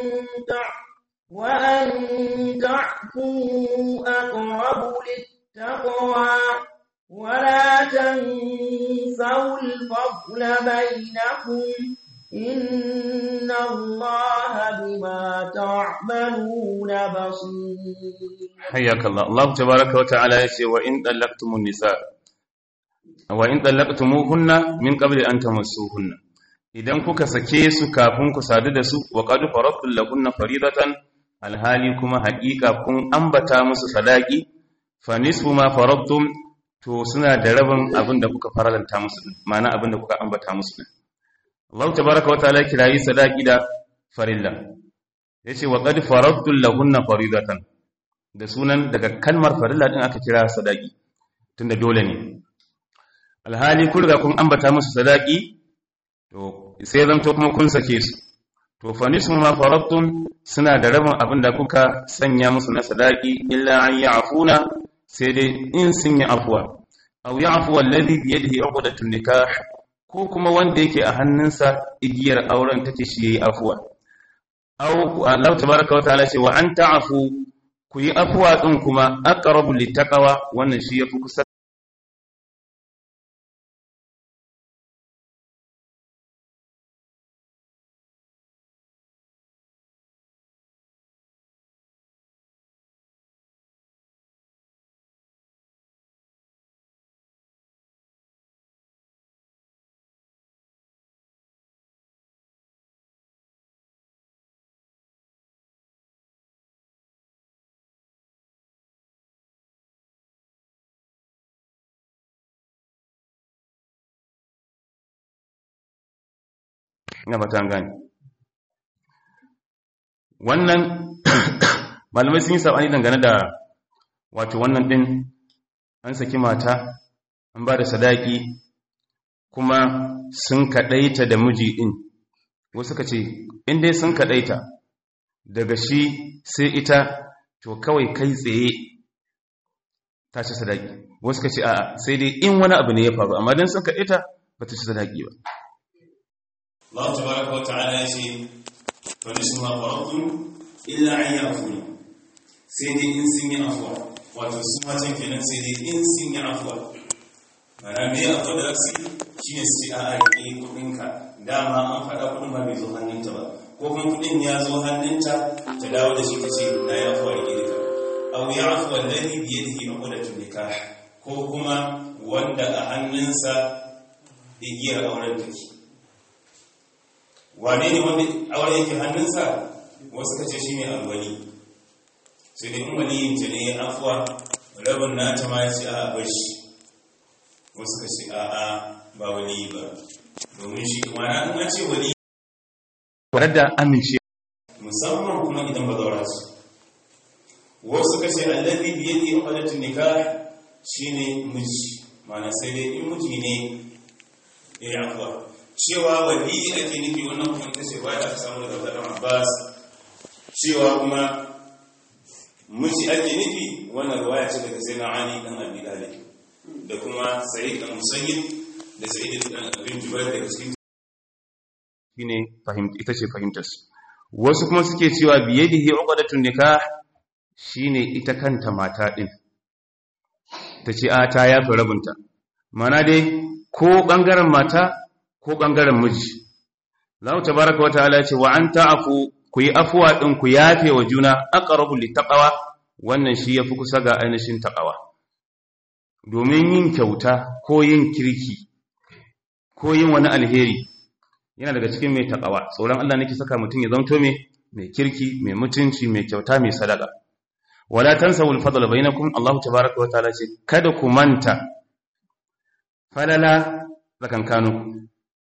وأن تعفوا أقرب للتقوى ولا تنسوا الفضل بينكم إن الله بما تعملون بصير حياك الله الله تبارك وتعالى يقول وإن طلقتم النساء وإن طلقتموهن من قبل أن تمسوهن idan kuka sake su kafin ku sadu da su wa qad faradtu lahunna faridatan alhali kuma haƙiƙa kun ambata musu sadaki fa nisfu ma faradtum to suna da rabin abin da kuka faralanta musu ma'ana abin da kuka ambata musu Allah tabaraka wa ta'ala kirayi sadaki da farilla yace wa qad faradtu lahunna faridatan da sunan daga kalmar farilla din aka kira sadaki tunda dole ne alhali kun riga kun ambata musu sadaki to sai zanto kuma kun sake su to fa nismu ma faradtum suna da rabin abin da kuka sanya musu na sadaki illa an ya'funa sai dai in sun yi afwa aw ya'fu alladhi bi yadihi 'uqdatun nikah ko kuma wanda yake a hannunsa igiyar auren take shi yayi afwa aw Allah tabaaraka wa ta'ala ce wa an ta'fu ku yi afwa din kuma aqrabu littaqwa wannan shi yafi kusa ina ba ta gani wannan malamai sun yi sabani dangane da wato wannan din an saki mata an ba da sadaki kuma sun kadaita da miji din wasu ka ce in dai sun kadaita daga shi sai ita to kawai kai tsaye ta ci sadaki wasu ka ce a'a sai dai in wani abu ne ya faru amma don sun kadaita ba ta ci sadaki ba Allah tabaraka wa ta'ala ya ce fa nisma faradtum illa an yafuna sai dai in sun yi afwa wato su matan kenan sai dai in sun yi afwa mana me afwa da su shine su ce a rike kudin ka dama an faɗa kudin ba bai zo hannunta ba ko kuma kudin ya zo hannunta ta dawo da shi ta ce na yi afwa rike duka aw ya'fu alladhi bi yadihi 'uqdatun nikah ko kuma wanda a hannunsa igiyar auren take wane ne wanda auren yake hannunsa wasu kace shine alwali sai dai in waliyin ta ne afuwa rabin nata ma ce a bar shi wasu kace a a ba wali ba domin shi kuma na an ce wali tare da amince musamman kuma idan ba zaura su wasu kace allazi bi yadi uqdatun nikah shine miji mana sai dai in miji ne ya afuwa cewa wali ake nufi wannan kuma ita ce bayan aka samu daga Abdullah Abbas cewa kuma miji ake nufi wannan ruwaya ce daga Sayyidina Ali dan Abi Talib da kuma Sa'id dan Musayyib da Sa'id dan Abi Jubair daga cikin shine fahimta ita ce fahimtar su wasu kuma suke cewa biyadihi uqdatun nikah shine ita kanta mata din tace a ta yafi rabunta mana dai ko bangaren mata ko ɓangaren miji. Allah tabaraka wa ta'ala ce wa an ta'afu ku yi afuwa ɗin ku yafe wa juna aqrabu littaqwa wannan shi yafi kusa ga ainihin taqwa. Domin yin kyauta ko yin kirki ko yin wani alheri yana daga cikin mai taqwa. Tsoron Allah nake saka mutum ya zanto mai mai kirki, mai mutunci, mai kyauta, mai sadaka. Wala tansawul fadla bainakum Allah tabaraka wa ta'ala ce kada ku manta falala tsakankaninku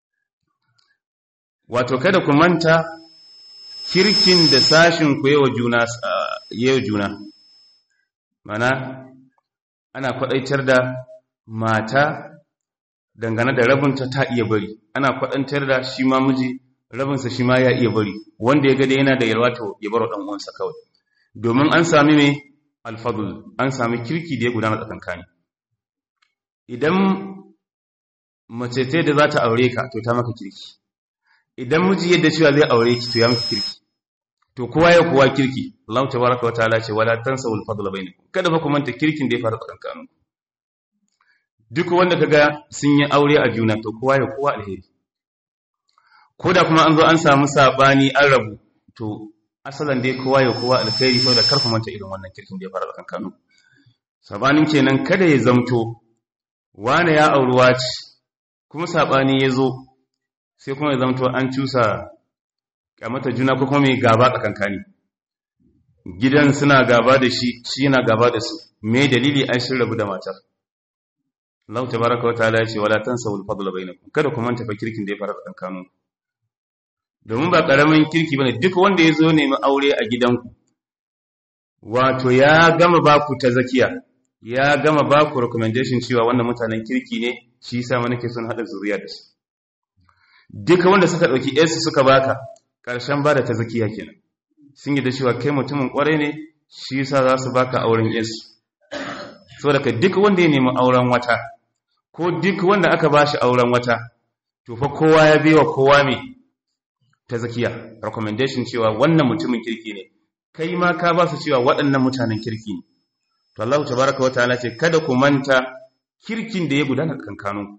wato kada ku manta kirkin da sashin ku yawa juna yawa juna mana ana kwadaitar da mata dangane da rabinta ta iya bari ana kwadantar da shi ma miji rabinsa shi ma ya iya bari wanda ya gada yana da yalwa to ya baro dan uwansa kawai domin an sami me alfadl an sami kirki da ya gudana tsakankani idan mace ce da za ta aure ka to ta maka kirki idan miji yadda cewa zai aure ki to ya miki kirki to kowa ya kowa kirki Allah tabaraka wataala ce wala tansawul fadla bainakum kada fa ku manta kirkin da ya faru tsakankanin duk wanda kaga sun yi aure a juna to kowa ya kowa alheri ko da kuma an zo an samu sabani an rabu to asalan dai kowa ya kowa alheri saboda kar ku manta irin wannan kirkin da ya faru tsakankanin sabanin kenan kada ya zamto wane ya auruwa ce kuma sabani ya zo sai kuma ya zamto an cusa kamata juna ko kuma mai gaba tsakankani gidan suna gaba da shi shi yana gaba da su me dalili an shi rabu da matar Allah tabaraka wa ta'ala ya ce wala tansawul fadla bainakum kada ku manta fa kirkin da ya fara tsakankanu domin ba karamin kirki bane duk wanda ya zo nemi aure a gidanku wato ya gama ba ku ta zakiya ya gama ba ku recommendation cewa wannan mutanen kirki ne shi yasa ma nake son hada zuriya da su duka wanda suka ɗauki yarsu suka baka ƙarshen ba da ta zakiya kenan sun yi da cewa kai mutumin ƙwarai ne shi yasa za su baka auren yarsu so daga duk wanda ya nemi auren wata ko duk wanda aka ba shi auren wata to fa kowa ya biwa kowa mai ta zakiya recommendation cewa wannan mutumin kirki ne kai ma ka ba su cewa waɗannan mutanen kirki ne to Allah tabaraka wa ta'ala ce kada ku manta kirkin da ya gudana kankaninku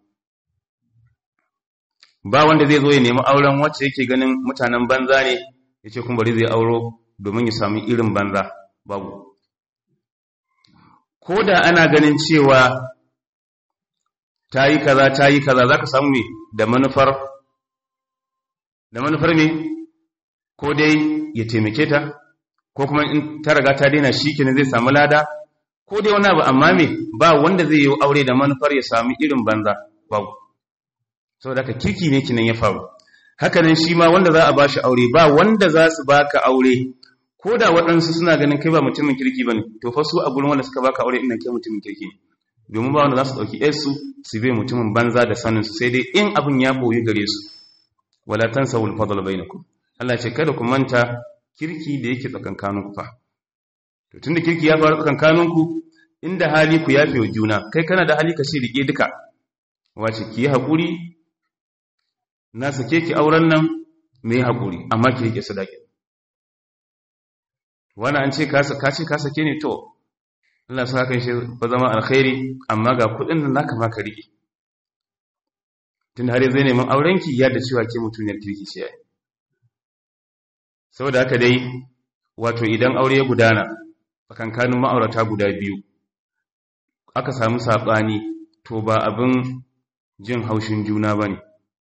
ba wanda zai zo ya nemi auren wacce yake ganin mutanen banza ne ya ce kuma bari zai auro domin ya sami irin banza babu ko da ana ganin cewa ta yi kaza ta yi kaza za ka samu ne da manufar da manufar ne ko dai ya taimake ta ko kuma in ta raga ta daina shi kenan zai samu lada ko dai wani abu amma me ba wanda zai yi aure da manufar ya sami irin banza babu saboda haka kirki ne kinan ya faru hakanan shi ma wanda za a bashi aure ba wanda za su baka aure ko da waɗansu suna ganin kai ba mutumin kirki bane to fa su a gurin wanda suka baka aure ina kai mutumin kirki ne domin ba wanda za su ɗauki yarsu su bai mutumin banza da sanin su sai dai in abin ya boye gare su wala tansawul fadl bainakum Allah ce kada ku manta kirki da yake tsakankaninku fa to tunda kirki ya faru tsakankaninku inda hali ku yafe wa juna kai kana da hali ka ce rike duka wace ki yi haƙuri na sake ki auren nan mai haƙuri amma ki rike sadaki wani an ce ka ce ka sake ne to Allah sa kan shi ba zama alkhairi amma ga kuɗin nan naka ma ka rike tun har zai neman auren ki ya da cewa ke mutuniyar kirki ce yayi saboda haka dai wato idan aure ya gudana tsakankanin ma'aurata guda biyu aka samu saɓani to ba abin jin haushin juna ba ne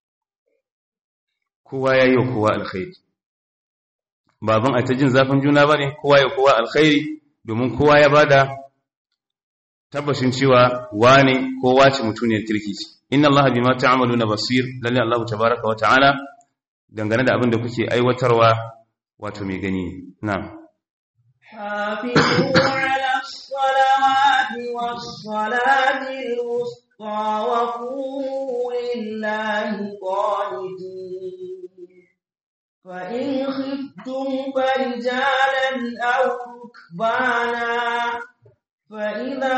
kowa ya yi wa kowa alkhairi ba abin a ta jin zafin juna ba ne kowa ya kowa alkhairi domin kowa ya bada tabbashin cewa wane ko wace mutuniyar kirki ce inna allaha bima ta'maluna basir lalle allah tabaaraka wa ta'ala dangane da abin da kuke aiwatarwa wato mai gani ne na'am حافظوا على الصلوات والصلاة الوسطى وقوموا لله قانتين فإن خفتم فرجالا أو ركبانا فإذا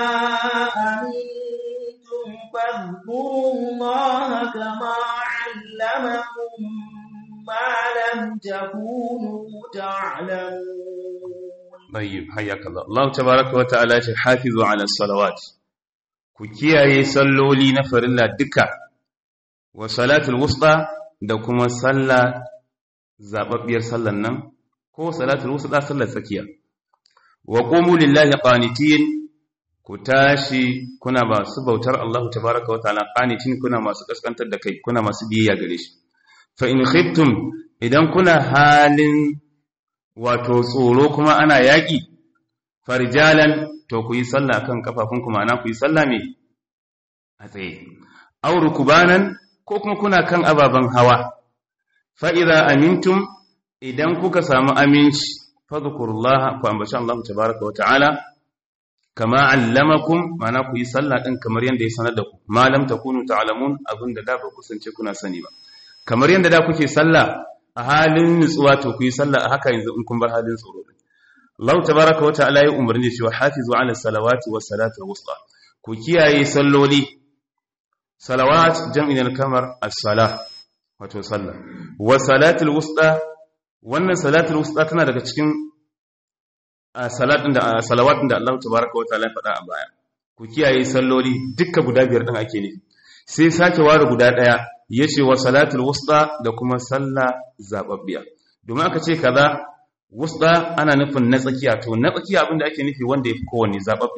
أمنتم فاذكروا الله كما علمكم ما لم تكونوا تعلمون طيب حياك الله الله تبارك وتعالى حافظوا على الصلوات ku kiyaye salloli na farilla duka wa salatul wusta da kuma sallah zababbiyar sallan nan ko salatul wusta sallar tsakiya wa qumu lillahi qanitin ku tashi kuna masu bautar Allah tabaaraka wa ta'ala qanitin kuna masu kaskantar da kai kuna masu biyayya gare shi fa in khiftum idan kuna halin wato tsoro kuma ana yaƙi farjalan to ku yi sallah kan kafafunku ma'ana ku yi sallah me a tsaye auru kubanan ko kuma kuna kan ababen hawa fa idza amintum idan kuka samu aminci fadhkurullah ku ambaci Allah tabaaraka wa ta'ala kama allamakum ma'ana ku yi sallah din kamar yanda ya sanar da ku ma lam takunu ta'lamun abinda da ba kusance kuna sani ba kamar yanda da kuke sallah a halin nutsuwa to ku yi sallah a haka yanzu in kun bar halin tsoro Allah tabaraka wa ta'ala ya umarni cewa hafizu ala salawati was salati wusta ku kiyaye salloli salawat jam'in kamar as-salah wato sallah was salatul wusta wannan salatul wusta tana daga cikin salatin da salawatin da Allah tabaraka wa ta'ala ya faɗa a baya ku kiyaye salloli dukkan guda biyar din ake nufi sai sake ware guda daya yace wa salatul wusta da kuma sallah zababbiya domin aka ce kaza wusta ana nufin na tsakiya to na tsakiya abinda ake nufi wanda yafi kowanne zababbe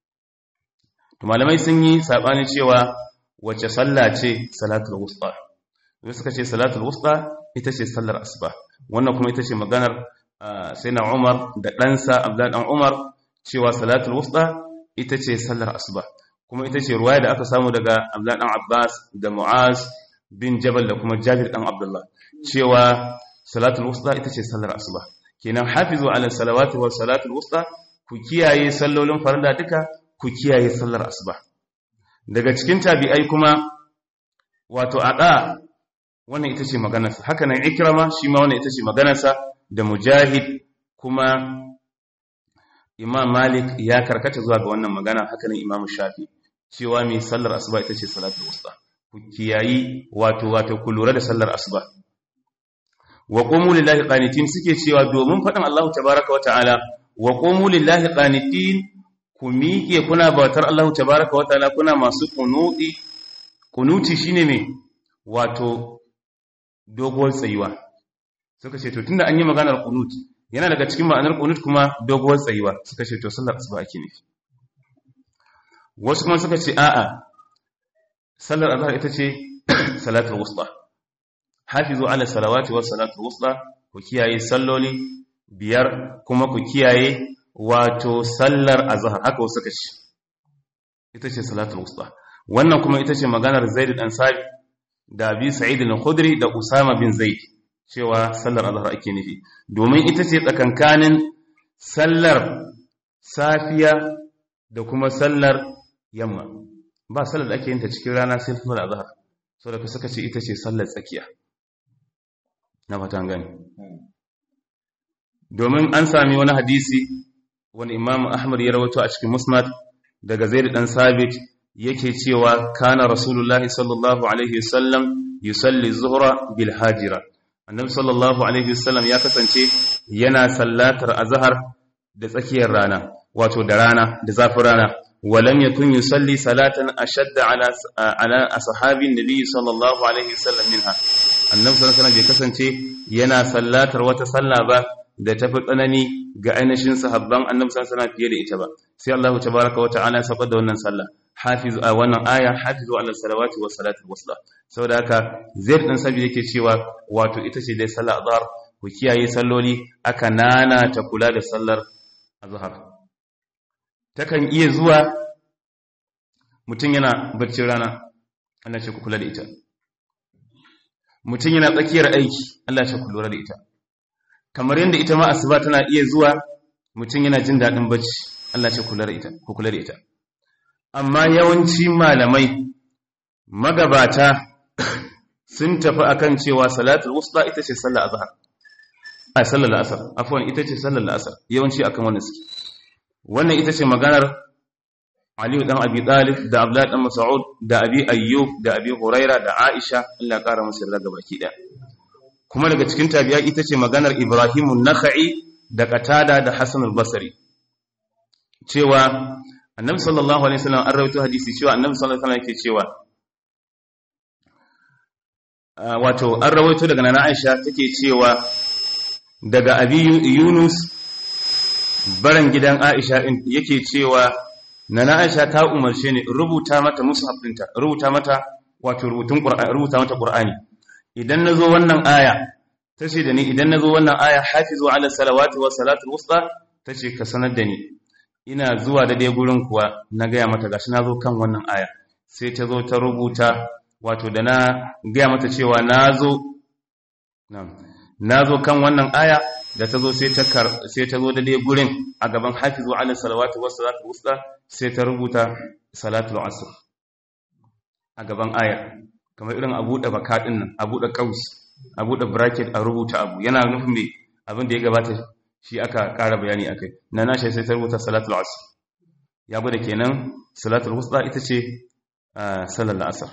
to malamai sun yi sabani cewa wace sallah ce salatul wusta wanda suka ce salatul wusta ita ce sallar asuba wannan kuma ita ce maganar sayyidina Umar da ɗansa Abdullah dan Umar cewa salatul wusta ita ce sallar asuba kuma ita ce ruwaya da aka samu daga Abdullah dan Abbas da Mu'az bin Jabal da kuma Jabir dan Abdullah cewa salatul wusta ita ce sallar asuba kenan hafizu ala salawati wa salatul wusta ku kiyaye sallolin farilla duka ku kiyaye sallar asuba daga cikin tabi'ai kuma wato ada wannan ita ce maganarsa haka nan ikrama shi ma wannan ita ce maganarsa da mujahid kuma imam malik ya karkata zuwa ga wannan magana haka nan imam shafi cewa mai sallar asuba ita ce salatul wusta ku kiyayi wato wato ku lura da sallar asuba wa qumu lillahi qanitin suke cewa domin faɗin Allah tabaaraka wa ta'ala wa qumu lillahi qanitin ku miƙe kuna bautar Allah tabaaraka wa ta'ala kuna masu kunuti kunuti shine me wato doguwar tsayuwa suka ce to tunda an yi maganar kunut yana daga cikin ma'anar kunut kuma doguwar tsayuwa suka ce to sallar asuba ake nufi wasu kuma suka ce a'a sallar azhar ita ce salatul wusta hafizu ala salawati was salatul wusta ku kiyaye salloli biyar kuma ku kiyaye wato sallar azhar haka wasu suka ce ita ce salatul wusta wannan kuma ita ce maganar zaid dan sabi da bi sa'id al-khudri da usama bin zaid cewa sallar azhar ake nufi domin ita ce tsakankanin sallar safiya da kuma sallar yamma ba sallar da ake yin ta cikin rana sai sallar azhar saboda ka saka ce ita ce sallar tsakiya na fatan gani domin an sami wani hadisi wani imam ahmad ya rawato a cikin musnad daga zaid dan sabit yake cewa kana rasulullahi sallallahu alaihi wasallam yusalli zuhra bil hajira annabi sallallahu alaihi wasallam ya kasance yana sallatar azhar da tsakiyar rana wato da rana da zafin rana walam yakun yusalli salatan ashadda ala ala ashabin nabi sallallahu alaihi wasallam minha annabi sallallahu alaihi wasallam bai kasance yana sallatar wata sallah ba da tafi tsanani ga ainihin sahabban annabi sallallahu alaihi fiye da ita ba sai Allah tabaraka wa ta'ala ya saba da wannan sallah hafizu a wannan aya hafizu ala salawati wa salatul wusta saboda haka zaid din sabi yake cewa wato ita ce dai sallah azhar ku kiyaye salloli aka nana ta kula da sallar azhar takan iya zuwa mutum yana barcin rana Allah ce ku kula da ita mutum yana tsakiyar aiki Allah ce ku lura da ita kamar yadda ita ma asuba tana iya zuwa mutum yana jin daɗin bacci Allah ce ku kula da ita ku kula da ita amma yawanci malamai magabata sun tafi akan cewa salatul wusta ita ce sallar azhar a sallar asar afwan ita ce sallar asar yawanci akan wannan suke wannan ita ce maganar Aliyu dan Abi Talib da Abdullah dan Mas'ud da Abi Ayyub da Abi Huraira da Aisha Allah ya kara musu yarda baki daya kuma daga cikin tabi'a ita ce maganar Ibrahim an-Nakhai da Qatada da Hassan al-Basri cewa Annabi sallallahu alaihi wasallam an rawaito hadisi cewa Annabi sallallahu alaihi wasallam yake cewa wato an rawaito daga Nana Aisha take cewa daga Abi Yunus baran gidan Aisha din yake cewa Nana Aisha ta umarce ni rubuta mata mushaf ɗinta rubuta mata wato rubutun Qur'ani rubuta mata Qur'ani idan nazo wannan aya tace da ni idan nazo wannan aya hafizu ala salawati wa salatul wusta tace ka sanar da ni ina zuwa da dai gurin kuwa na gaya mata gashi nazo kan wannan aya sai ta zo ta rubuta wato da na gaya mata cewa nazo na'am nazo kan wannan aya da ta zo sai ta sai ta zo da dai gurin a gaban hafizu ala salawati wa salatul wusta sai ta rubuta salatul asr a gaban aya kamar irin abu da baka din nan abu da kaus abu da bracket a rubuta abu yana nufin me abin da ya gabata shi aka ƙara bayani akai na nashi sai ta rubuta salatul asr ya gwada kenan salatul wusta ita ce sallar asr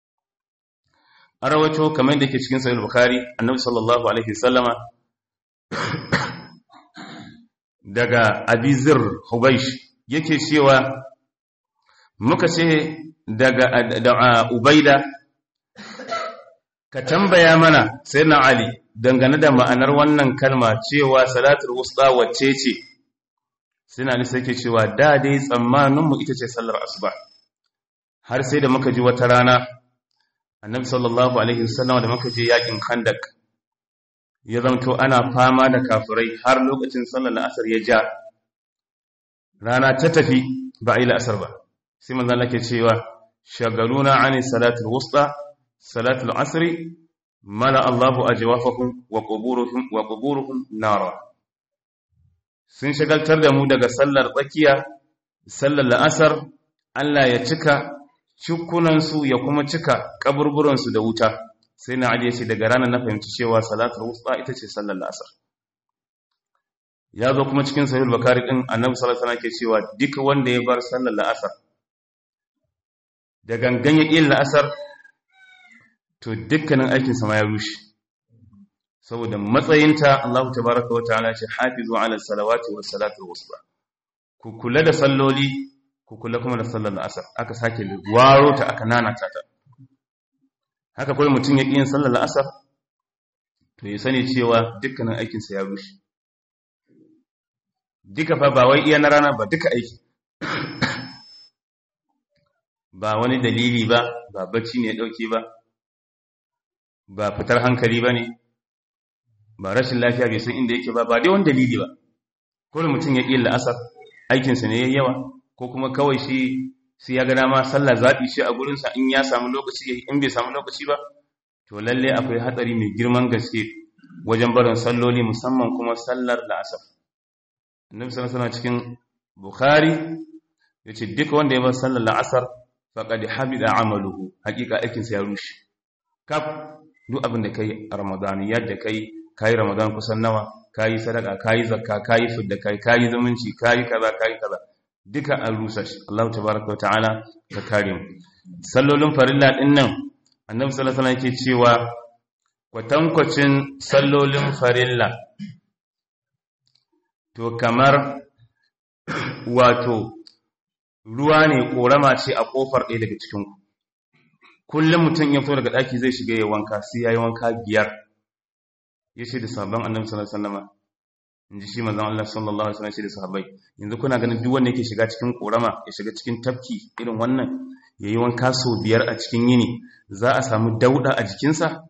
a rawato kamar da ke cikin sahih bukhari annabi sallallahu alaihi wasallama daga abizir hubaish yake cewa muka ce daga da ubaida ka tambaya mana sai na ali dangane da ma'anar wannan kalma cewa salatul wusta wacce ce sai na ali sai ke cewa da dai tsammaninmu ita ce sallar asuba har sai da muka ji wata rana annabi sallallahu alaihi wasallam da muka je yakin khandak ya zamto ana fama da kafirai har lokacin sallar asar ya ja rana ta tafi ba a yi la'asar ba sai manzan lake cewa shagaluna ani salatul wusta salatul asri mala Allahu ajwafahum wa quburuhum wa quburuhum nara sun shagaltar da mu daga sallar tsakiya sallar la'asar Allah ya cika cikunansu ya kuma cika kaburburansu da wuta sai na Ali ya ce daga ranar na fahimci cewa salatul wusta ita ce sallar la'asar ya zo kuma cikin sahih bakari din annabi sallallahu alaihi wasallam ke cewa duka wanda ya bar sallar la'asar da gangan ya ƙin la'asar to dukkanin aikin sa ma ya rushe saboda matsayinta Allah tabaaraka wa ta'ala ce hafizu ala salawati was salatul wusta ku kula da salloli ku kula kuma da sallar la'asar aka sake waro ta aka nanata ta haka kawai mutum ya ƙi yin sallar la'asar to ya sani cewa dukkanin aikinsa ya rushe duka fa ba wai iya na rana ba duka aiki ba wani dalili ba ba bacci ne ya dauke ba ba fitar hankali ba ne ba rashin lafiya bai san inda yake ba ba dai wani dalili ba kawai mutum ya ƙi la'asar aikinsa ne ya yawa ko kuma kawai shi sai ya ga dama sallah zaɓi shi a gurinsa in ya samu lokaci in bai samu lokaci ba to lalle akwai hatsari mai girman gaske wajen barin salloli musamman kuma sallar la'asar annabi sallallahu alaihi cikin bukhari yace duk wanda ya bar sallar la'asar faqad habida amaluhu hakika aikin sa ya rushe kaf duk abin da kai a ramadan yadda kai kai ramadan kusan nawa kai sadaka kai zakka kai fidda kai kai zumunci kai kaza kai kaza duka an rusa shi Allah tabaaraka wa ta'ala ka kare mu sallolin farilla din nan annabi sallallahu alaihi yake cewa kwatankwacin sallolin farilla to kamar wato ruwa ne korama ce a kofar ɗaya daga cikinku kullum mutum ya fito daga ɗaki zai shiga ya wanka sai ya yi wanka biyar ya ce da sabon annabi sallallahu alaihi in ji shi manzon Allah sallallahu alaihi wasallam shi da sahabbai yanzu kuna ganin duk wanda yake shiga cikin korama ya shiga cikin tafki irin wannan yayi wanka sau biyar a cikin yini za a samu dauda a jikinsa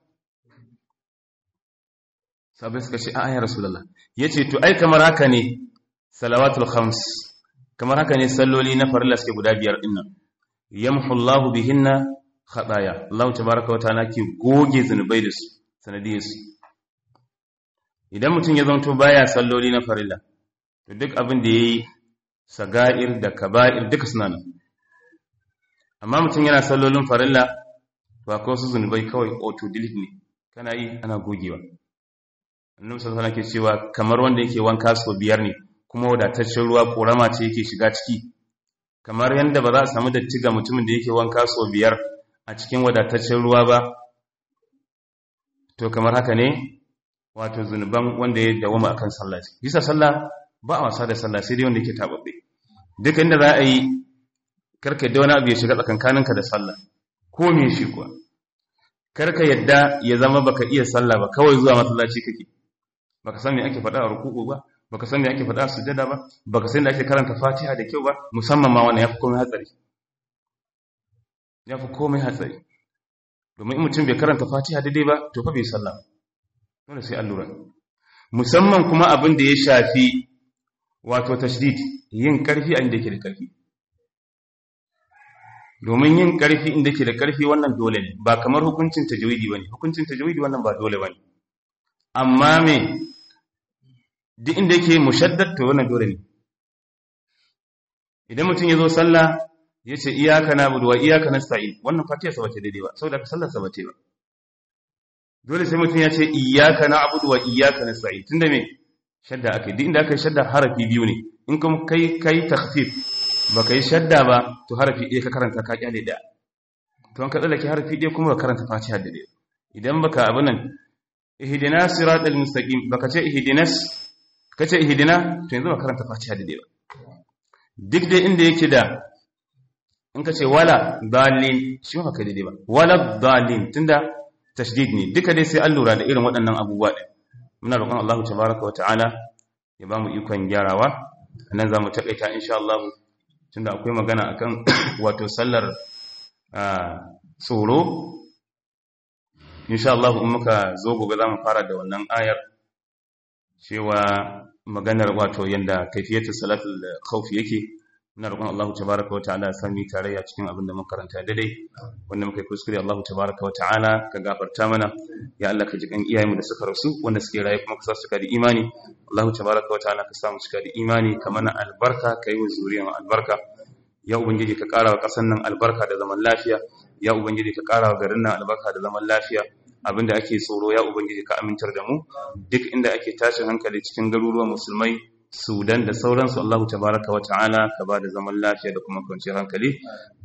sabai suka ce a ya rasulullah yace to ai kamar haka ne salawatul khams kamar haka ne salloli na farilla suke guda biyar din nan yamhu Allahu bihinna khataya Allah tabaaraka wa ta'ala ke goge zunubai da su sanadiyar su idan mutum ya zanto baya salloli na farilla to duk abin da yayi saga'ir da kaba'ir duka suna nan amma mutum yana sallolin farilla ba ko su zunubai kawai auto delete ne kana yi ana gogewa annabi sallallahu alaihi wasallam ke cewa kamar wanda yake wanka so biyar ne kuma wadataccen ruwa korama ce yake shiga ciki kamar yanda ba za a samu datti ga mutumin da yake wanka so biyar a cikin wadataccen ruwa ba to kamar haka ne wato zunuban wanda ya dawama akan sallah bisa sallah ba a wasa da sallah sai dai wanda yake tababbe duk inda za a yi karka yadda wani abu ya shiga tsakankaninka da sallah ko me shi kuwa karka yadda ya zama baka iya sallah ba kawai zuwa masallaci kake baka san me ake faɗa a ruku'u ba baka san me ake faɗa a sujada ba baka san da ake karanta Fatiha da kyau ba musamman ma wannan yafi komai hatsari yafi komai hatsari domin in mutum bai karanta Fatiha daidai ba to fa bai sallah dole sai allura musamman kuma abin da ya shafi wato tashdid yin karfi a inda yake da karfi domin yin karfi inda yake da karfi wannan dole ne ba kamar hukuncin tajwidi bane hukuncin tajwidi wannan ba dole bane amma me duk inda yake mushaddad to wannan dole ne idan mutum ya zo sallah ya ce iyaka na'budu wa iyaka nasta'in wannan fatiha sa bace daidai ba saboda ka sallar sa bace ba dole sai mutum ya ce iyaka na'budu wa iyaka nasta'in tunda me shadda akai duk inda aka yi shadda harafi biyu ne in kuma kai kai takhfif baka yi shadda ba to harafi ɗaya ka karanta ka kyale da to an ka tsallake harafi ɗaya kuma ka karanta fatiha da ɗaya idan baka abu nan ihdina siratal mustaqim baka ce ihdinas kace ihdina to yanzu ba karanta fatiha da ɗaya ba duk dai inda yake da in ka ce wala dalin shi ba kai daidai ba wala dalin tunda tashdid ne duka dai sai an lura da irin waɗannan abubuwa ɗin muna roƙon Allah tabaraka wata'ala ya ba mu ikon gyarawa nan za mu taƙaita insha Allah tunda akwai magana akan wato sallar tsoro insha Allah in muka zo gobe za mu fara da wannan ayar cewa maganar wato yanda kaifiyatu salatul khawf yake muna roƙon Allah tabaraka wata'ala ya sami tarayya cikin abin da muka karanta daidai wanda muka yi kuskure Allah tabaraka wata'ala ka gafarta mana ya Allah ka ji kan iyayenmu da suka rasu wanda suke raye kuma ka sa su da imani Allah tabaraka wata'ala ka sa mu cika da imani ka mana albarka ka yi wa zuriyar albarka ya ubangiji ka ƙara wa ƙasar nan albarka da zaman lafiya ya ubangiji ka ƙara wa garin nan albarka da zaman lafiya abinda ake tsoro ya ubangiji ka amintar da mu duk inda ake tashin hankali cikin garuruwan musulmai Sudan da sauransu Allahu tabaraka wa ta'ala ka ba da zaman lafiya da kuma kwanciyar hankali